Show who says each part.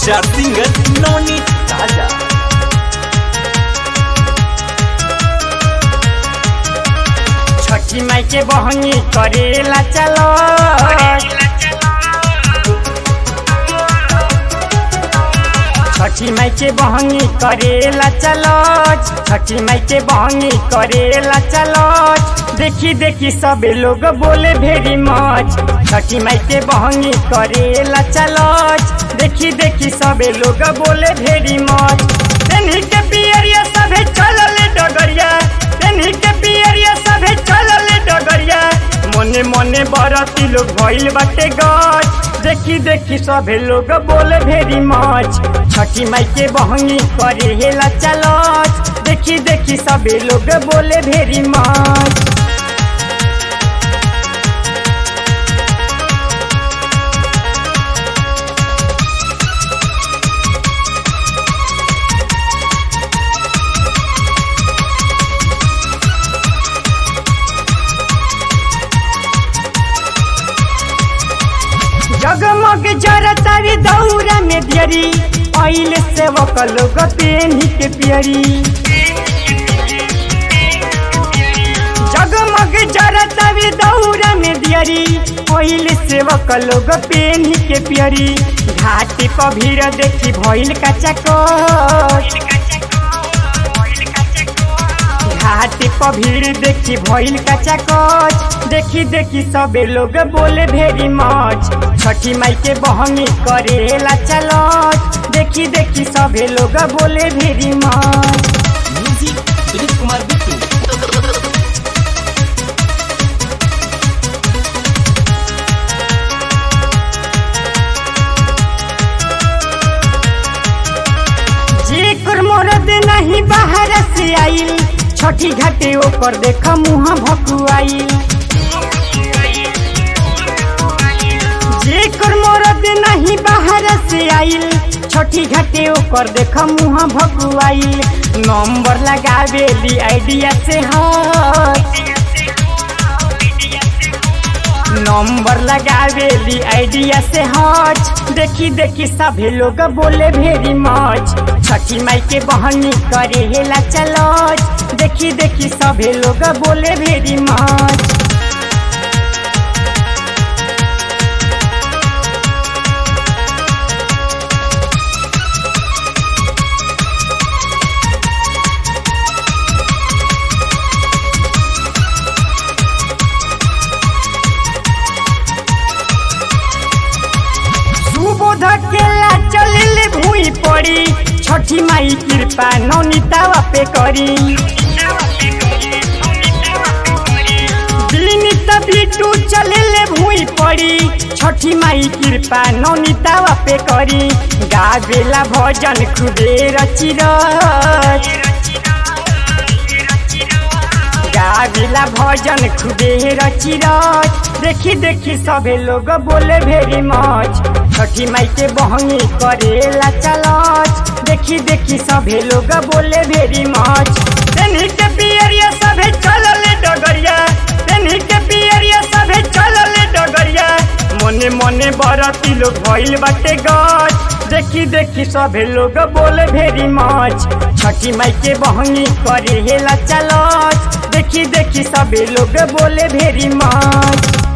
Speaker 1: star singer Navneet ताजा
Speaker 2: छठी माई के बहनी करेला चलो छठी माई के बहनी करेला चलो छठी माई के बहनी करेला चलो देखी देखी सब लोग बोले भेरी मच छठी माई के बहनी करेला चलो देखी देखी सब लोग बोले भेरी मच तेन्ही के पियरिया सभे चलल डगरिया तेन्ही के पियरिया सभे चलल डगरिया मने मने बरती लोग भइल बाटे गच देखी देखी सभे लोग बोले भेरी मच छठी माई के बहनी करे हेला चलत देखी देखी सभे लोग बोले भेरी मच जगमग जरतारी दौरा में दियरी पहले से वो लोग पेनी के पियरी जगमग जरतारी दौरा में दियरी पहले से वो लोग पेनी के पियरी घाटी पर भीड़ देखी भइल कच्चा घाटी पर भीड़ देखी भइल कच्चा कच देखी देखी सबे लोग बोले भेरी मच छठी माई के बहनी करेला चलत देखी देखी सबे लोग बोले भेरी मच
Speaker 1: म्यूजिक विनीत कुमार बिट्टू
Speaker 2: जेकर मरद नहीं बाहर से आइल छठी घाटे ओकर देख मुँह भकुआइल जेकर मरद नहीं बाहर से आइल छठी घाटे ओकर देख मुँह भकुआइल नंबर लगावेली आइडिया से हट नंबर लगावेली आइडिया से हट देखी देखी सभी लोग बोले भेरी मच छठी माई के बहनी करे हेला चलत देखी देखी सभी लोग बोले भेरी मच सुबोध केला चलिल भूई पड़ी छठी माई कृपा नौनीतावा पे करी विनीत बिटू चलिल भूई पड़ी छठी माई कृपा नौनीतावा पे करी गावेला भजन खुदे रची रच गाविला भजन खुदे रची रच देखी देखी सभे लोग बोले भेरी मच छठी माई के बहनी करेला चलत देखी देखी सभे लोग बोले भेरी मच तेन्ही के पियरिया सभे चलल डगरिया तेन्ही के पियरिया सभे चलल डगरिया मने मने बरती लोग भइल बाटे गच देखी देखी सभे लोग बोले भेरी मच छठी माई के बहनी करे हेला चलत देखी देखी सभे लोग बोले भेरी मच